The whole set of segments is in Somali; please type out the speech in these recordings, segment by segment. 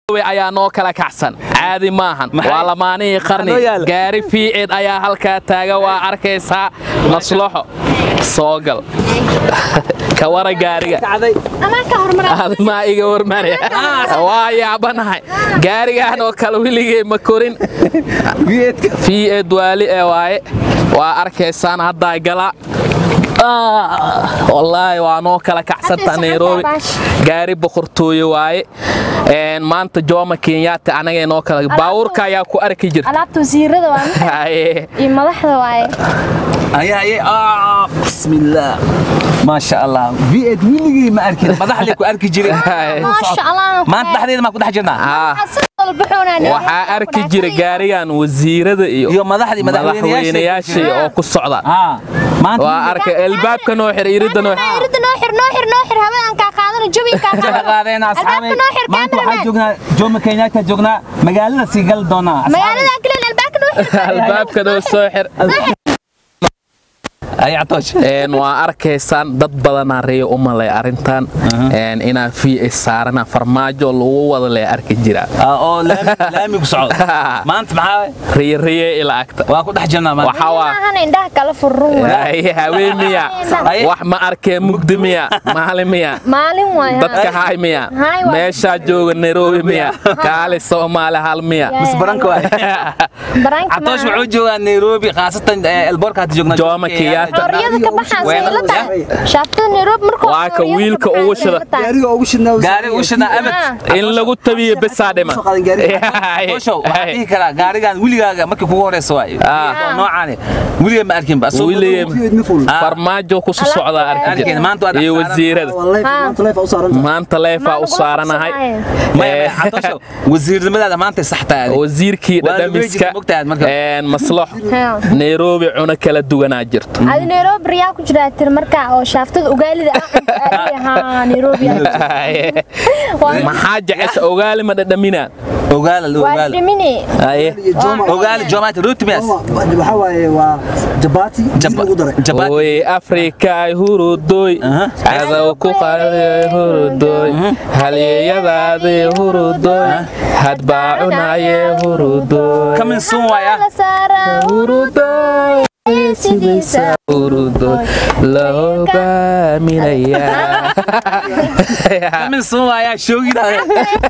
ayaa noo kala kacsan caadi maahan waa lamaanihii qarni noo yaala? gaari fiicid ayaa halkaa taaga waa arkaysaa maslaxo soo gal ka wara gaariga amaa ka hormara admaa iga warmane waa yaabanahay gaarigaan oo kale weligay ma korin fiicid waali ee waaye waa arkaysaan haddaa galaa wallaahi waa noo kala kacsanta Hadda nairobi baash. gaari boqortooye waaye Een, maanta jooma kenyatta anagay noo kala baawurka ayaa ku arki jirta alaabta wasiirada waa Haye. iyo madaxda waaye aye aye ah bismillah maasha allah v8 wiligii ma arkin madaxdii ku arki jiray Haye. maasha allah maanta dhexdeeda ma ku dhex jirnaa Ah, waxaa waxaa arki jira gaarigan wasiirada iyo iyo madaxdii madaxweynayaashii oo ku socda ah maanta waa arkay albaabka noo xir irida noo xir irida noo xir noo xir noo xir haween kaa qaadana jawi kaa ka qaadeen asxaabay albaabka noo xir maanta waxaan cameraman joognaa jooma kenyatta joognaa magaalada sii gali doonaa magaalada kalen albaabka noo xir albaabka noo soo xir ay atoosh Een, waa arkaysaan dad badanaa reeyo u malay arrintan Een, inaa v saarana farmaajo lagu wada lee arki jira oo laami laami ku socdo maanta maxaa riyariye ila agta waa ku dhex jirnaa maanta waxaa waa maahan indhaha kala furrun waay Ay, haween miya Ay. wax ma arkee mugdi miya maalin miya maalin waay dadka haay miya Haay waa. meeshaa jooga nairobi miya kaali soomaali hal miya mis baranka waay baraanka atoosh wuxuu joogaa nairobi khaasatan elboorka hadda joognaa Jomo Kenyatta. xorriyada ka baxaan Weelal- sayla tahay shaaftada nairobi markuu Waa ka wiilka ugu shida. gaariga ugu shidnaa gaari u shidnaa abad in lagu tabiyo besaa dhima Soo qaadan gaari. Tooshow, waxaan dhihi karaa gaarigan weligaaga markii kugu horeysa waay Ah. noocaani weliga ma arkin ba Asoo- William. ma fuul Ah. farmaajo ku soo socdaa arki Arkin, jira maanta waa dhex iyo saaran. wasiirada wallahi Ah. maanta leefa u saaran maanta leefaa u saaranahay Maya, maya, Eh, Tooshow, wasiirnimadaada maanta sax tahay wasiirkii Waa la dhadhamiska weejisa mogtahay marka. een, maslaxo nairobi cuno kala duwanaa jirto adi nairobi riyaa ku jiraa tir markaa oo shaaftada ugaalida ah nairobi Waa- maxaa jecesha ogaali ma dhadhamina ogaala la waa ogaala dhimini Haye. iyo jooma ogaala joomaati rotimias waxaa waaye waa jabaati jib lagu daray jabaati oy afrikaay hurudoy Aha. cadow ku qaday hurudoy halyeeyadaadii hurudoy hadbaa cunaye hurudoy kamin sun waay ah la saara hurudoy sidiisa hurudoy la hogaaminayaa kamin sun waay ah shoogidaada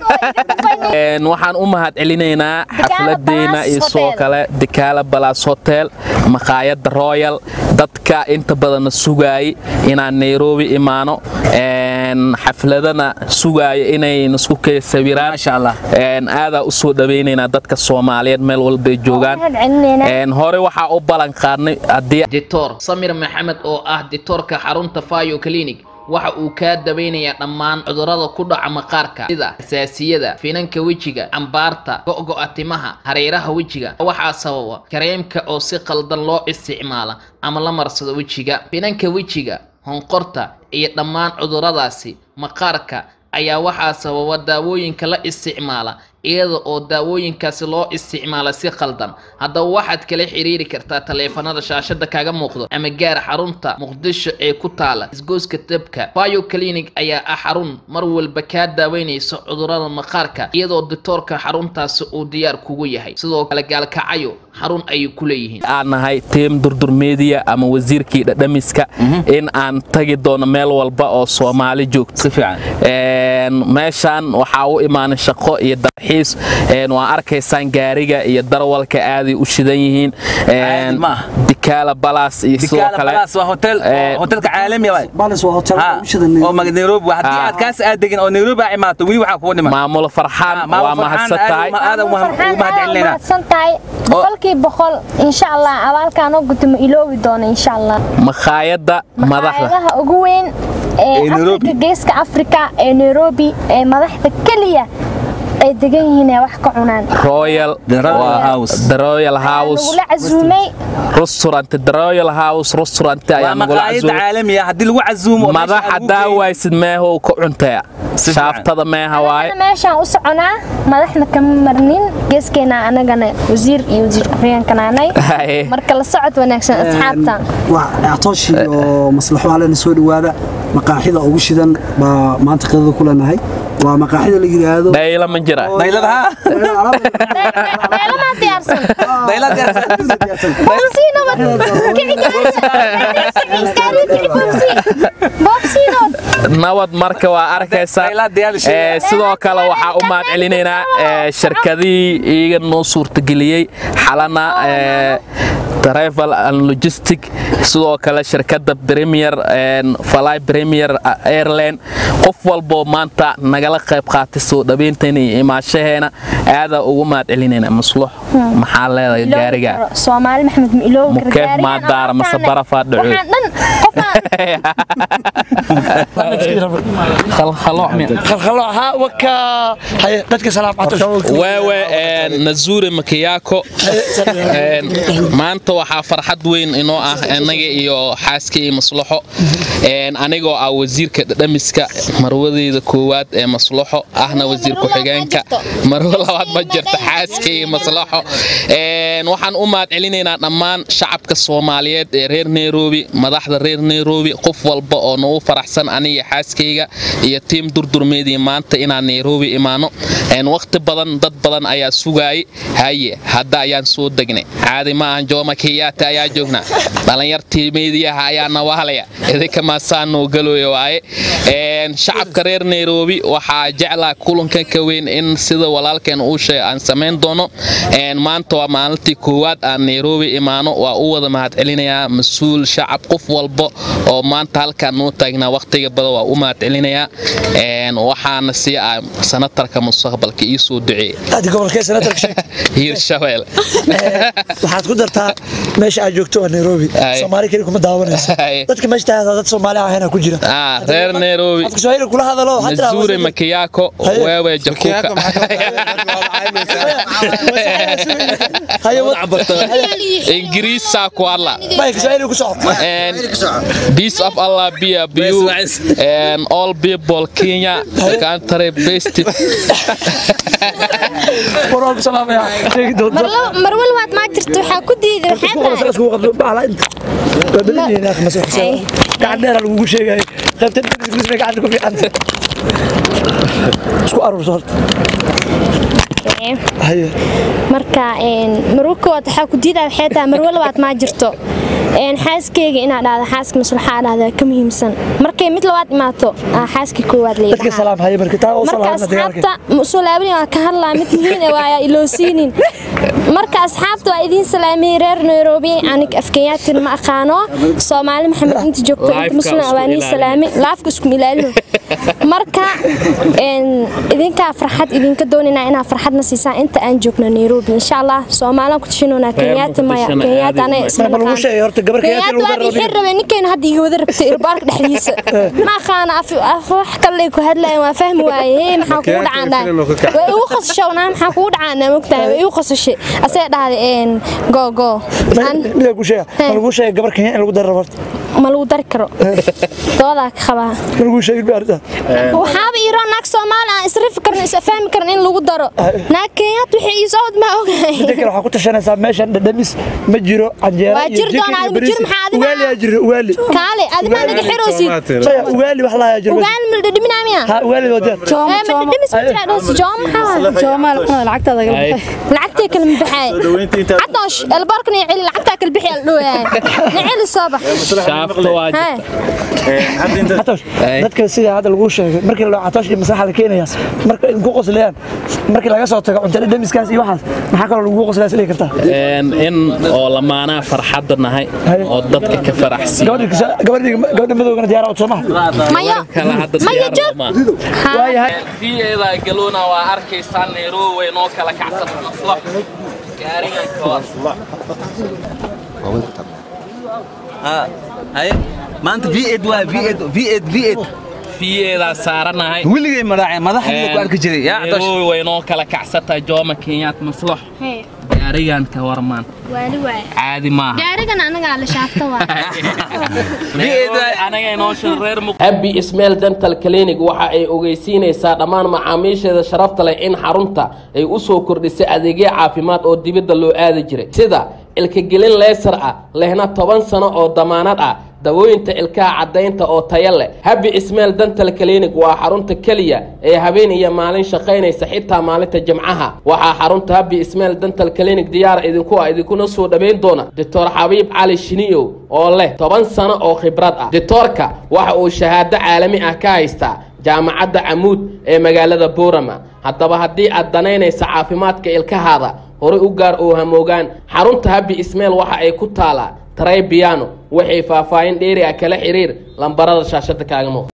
Een, waxaan u mahad celinaynaa xafladeena iyo Palace soo Hotel. kale dikaala balas hotel maqaayadda royal dadka inta badanna sugaayay inaan nairobi imaano Een, xafladana sugaaya inay nasku kee sawiraan maasha allah Een, aadaa u soo dhawaynaynaa dadka soomaaliyeed meel walbay joogaan Waxaan celinaynaa. Een, hore waxaa u ballan qaadnay haddii dictor samir maxamed oo ah dictoorka xarunta fayo clinic waxa uu kaa daweynayaa dhammaan cudurrada ku dhaca maqaarka sida xasaasiyada finanka wejiga cambaarta go'go'a timaha hareeraha wejiga waxaa sababa kareemka oo si qaldan loo isticmaala ama la marsado wejiga finanka wejiga honqorta iyo dhammaan cudurradaasi maqaarka ayaa waxaa sababa daawooyinka la isticmaala iyada oo daawooyinkaasi loo isticmaala si qaldan haddaba waxaad kala xiriiri kartaa taleefanada shaashada kaga muuqdo ama gaar xarunta muqdisho ee ku taala isgoyska dabka bio clinic ayaa ah xarun mar walba kaa daaweynaysa cudurrada maqaarka iyadoo dictoorka xaruntaasi uu diyaar kugu yahay sidoo kale gaalkacayo xarun ayay ku leeyihiin aan nahay tiim durdur media ama wasiirkii dhadhamiska in aan tagi doono meel walba oo soomaali joogto si fiican Een, meeshaan waxaa u imaanay shaqo iyo dalxiis Een, waa arkaysaan gaariga iyo darwalka aaday u shidan yihiin Een, Caadi ma aha. dikaala balas iyo sidoo dikaala kale balas waa hotel Eh, hotelka caalami waay balis waa hotel Ha, ugu shidan oo mag- nairobi waa. haddii Ah. aad kaas aad degin oo nairobi aa imaato weli waxaa kugu dhiman maamulo farxaan Ah, Maamo waa Farxaan mahadsan aad tahay uma- aad ugu mahad- ugu mahad celinayna. mahadsan tahay boqolkiiba boqol insha allah abaalkaan oo guto ma iloobi doono insha allah makhaayadda madaxda maqaayadaha ugu weyn Ee ee Nairobi. afrika geeska afrika ee nairobi ee madaxda keliya ay degan yihiin ee wax ka cunaan royal The Royal waa- House. The Royal House nagula casuumay restaurant The Royal House restaurant waa ayaa nagula maqaayadda casuumay caalamiga haddii lagu casuumo oo meesha madaxa lagu daawaysid meehow ka cuntaya Si fiican. shaaftada meeha waaye Anagana meeshaan u soconaa madaxna kama marnin geeskeena anagana wasiir iyo wasiir ku-xigeenkanaanay marka la socod wanaagsan asxaabta waa actoosh iyo maslaxo halena soo dhawaada maqaaxida ugu shidan baa maanta qadada ku leenahay waa maqaaxida la yidhaahdo dhayla ma jira daylada ha Dheelamaa diyaarsan. daylada diyaarsan Boobsiino wad. Kici gaari. Boobsiino. nabad marka waa arkaysaa Dhayla diyaar Ee, sidoo kale waxaa u mahad celinaynaa ee, shirkadihii iiga noo suurtageliyey xalana ee, travel and logistic sidoo kale shirkadda premier een, fly premier airline qof walboo maanta nagala qayb qaatay soo dhaweyntan iyo imaashaheena aadaa ugu mahad celinayna maslux maxaa leedahay gaariga Soomaali Maxamed ma iloobi karo Mukeef gaarigan maa daara oo mase wataane. barafaa dhacoy? Waxaan dhan qofaan khalkhalooc miya khalkhalo haa waka haye dadka salaam catosh waawe een, nazuure makiyako Een, maanta waxaa farxad weyn inoo ah anaga iyo xaaska iyo maslaxo Een, anigoo ah wasiirka dhadhamiska marwadeeda koowaad ee maslaxo ahna wasiir ku-xigeenka marwo labaad ma jirto xaaska iyo maslaxo Een, waxaan u mahad celinaynaa dhammaan shacabka soomaaliyeed ee reer nairobi madaxda reer nairobi qof walba oo nagu faraxsan aniga xaaskayga iyo tiim durdurmeedii maanta inaan nairobi imaano Een, waqti badan dad badan ayaa sugaayay haye hadda ayaan soo degnay caadi ma ahan jooma kiyaata ayaa joognaa dhalinyartii meediyaha ayaa nawaalaya idinka maasaan noo galooya waaye Een, shacabka reer nairobi waxaa jeclaa kulankan ka weyn in sida walaalkeen uu sheegay aan samayn doono Een, maanta waa maalintii koowaad aan nairobi imaano waa u wada mahad celinayaa mas-uul shacab qof walba oo maanta halkaan noo taagnaa waqtiga badan waa u mahad celinayaa Een, waxaana sii ah sanatarka mustaqbalka ii soo duceeyey aadi gobolkee senatarka sheeg hiirshabeel waxaad ku dartaa meesha aad joogto waa nairobi Aye. soomaali keli kuma daawanayso Aye. dadka meesha taagada dad soomaali ahayna ku jira Ah, reer nairobi afka swahili kula hadalo waxaad tiraa nazuure makiyako Haye. wewe jakuka haye wad ingiriisaa ku hadla mayka swahili ku soco And peace of Allah be upon you and all people Kenya country best war walba salaamaya sheegi doonto marwal waad maa jirto waxaa ku diiday waxaa isku qabasa tahay isku qabso bacla inta waa badan yihiin akh masoo xisaab gacan dheer lagugu sheegay qaybta ingiriis bay gacanta ku fiican isku aruurso horta haye marka een marwo koowaad waxaa ku diidaa waxay tahay marwo labaad maa jirto een xaaskeyga inaad dhahda xaaska maslaxa dhahda ka muhiimsan markay mid labaad imaato aa xaaskii koowaad dadka leeyahay salaam haye marka taa oo marka salaamna dagaalka asxaabta soo laabani waa ka hadlaa mid muhiim ah waa iloosiinin marka asxaabta waa idiin salaamiyey reer nairobi anig afkayaatin ma aqaano soomaali maxamed inta joogto inta Live-ka muslim isku waa nii ilaali. salaamay laafka isku ilaalino marka een idinkaa farxad idinka doonaynaa inaa farxadna siisaan inta aan joogno nairobi insha allah soomaalaan ku tashinoonaa kenyaati maya Muqdishona kenyaati aadi anaga maayo. isma Ma lagu sheegay horta gabar Kenyaati lagu kenyaati daro waa rabeen ninkayna hadda iga wada rabtay irbaarka dhexdiisa ma aqaana af af- wax kale ku hadlayaan waa fahmi waaye hee maxaa kugu dhacaanaa way igu qasashay naa maxaa kugu dhacaanaa mogtahay way igu qasashay asee dhahday een go go Aan- mida ku sheega ma lagu sheegay gabar kenya in lagu daro horta ma lagu dari karo doodaa ka qabaa ma lagu sheegin ba arrinta waxaaba iro naag soomaali aan isrifi karin is fahmi karin in lagu daro naag kenyaat wixii ii socod ma ogahay midda kale waxaa ku tashanaysaa meeshan dhadhamis ma jiro canjeera Waa iyo jir jikin doonaa, iyo ma jir bariis. maxaa adiga- ugaali aa jiro ugaali kaale adi maa naga xiroosid maya ugaali wax lahaa jiro ugaan ma dhadhaminaa miya ha ugaali waa jeer Eh, ma dhadhamis ma jiraa dhahaysa joom maxaa lacagtay kala mabaxaay cadoosh elbaarkan iyo celi lacagtaa kala bixi aldhowaay naceli soo bax shaafta waa Hee. Catoosh, dadka sida hadda lagu sheegay markii la catoosh iyo masaxa la keenaya marka in ku qoslayaan markii laga soo tago cuntada dhamiskaas iyo waxaas maxaa kaloo lagu qoslaya silay kartaa Een, in oo lamaanaha farxadda nahay oo dadka ka faraxsiin gabadhii kisa- gabadhii gabadha madowgana diyaar oo Soomaa mayo kala hadda mayo diyaar joog lama Haa. waayahay fiyeeda galuna waa arkaysaa nairobi way noo kala kacsan maslax gaarigan ka war haye maanta v8 waa v8 v8 v8 fiyeedaa saaranahay weligay madaxa madaxa ku arki jiray yaa cadoosh nairobi way noo kala kacsantahay jooma kenyaat maslax Hee, gaarigan ka warmaan waali waay caadi maaha gaarigan anagaa la shaafta waay anaga inoo shareer muq abi ismail dental clinic waxa ay ogeysiinaysaa dhammaan macaamiisheeda sharafta leh in xarunta ay u soo kordhisay adeegyo caafimaad oo dibadda loo aadi jiray sida ilkagelin leesar ah lehna toban sano oo damaanad ah dawooyinta ilkaha caddaynta oo taya leh habi ismail dental clinic waa xarunta keliya ee habeen iyo maalin shaqaynaysa xitaa maalinta jimcaha waxaa xarunta habi ismail dental clinic diyaar idinku ah idinkuna soo dhawayn doona doctor xabiib cali shiniyow oo leh toban sano oo khibrad ah doctoorka waxa uu shahaado caalami ah ka haystaa jaamacadda camuud ee magaalada boorama haddaba haddii aad danaynaysa caafimaadka ilkahaada horay u gaar oo hamoogaan xarunta habi ismail waxa ay ku taalaa tray biano waxay faahfaahin dheeri ah kala xiriir lambarada shaashada kaaga muuqda